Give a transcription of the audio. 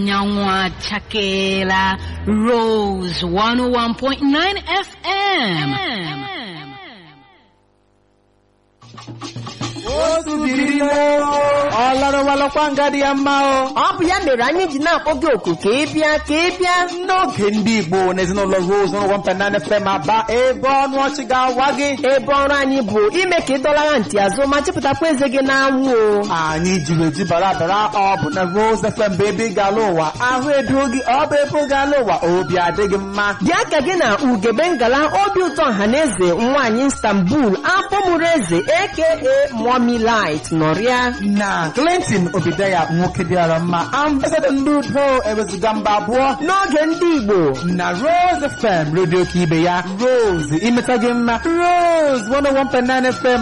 anyanwụ achakeela Rose 101.9 FM. otu biri ọ larụwalakwa nga dị ya mma o ọ bụ ya mere anyị ji na-akpọ gị oku ka ị bịa ka ị bịa n'oge ndị igbo na ezinụlọ rose n'ụlọ mpenane fem aba ebe ọnụ ọchị ga-awa gị ebe ọrụ anyị bụ ime ka ị dọlara ntị azụ ma chịpụtakwa eze gị n'anwụ o anyị jiri eji bara bara ọ bụ na rose fm bụ ebe ị ga-ala ụwa ahụ edo gị ọ bụ ebe ị ga-ala ụwa obi adịghị mma bịa ka gị na ugebe ngala obi ụtọ ọhaneze nwaanyị istanbul afọ mụrụ eze aka mommy light nọrịa na clinton obideya nwoke dịara mma ambasadọ ndị udo ewezuga mba abụọ n'oge ndị igbo na rose fm redio ka ibe ya rose imeta gị mma rose 101.9 fm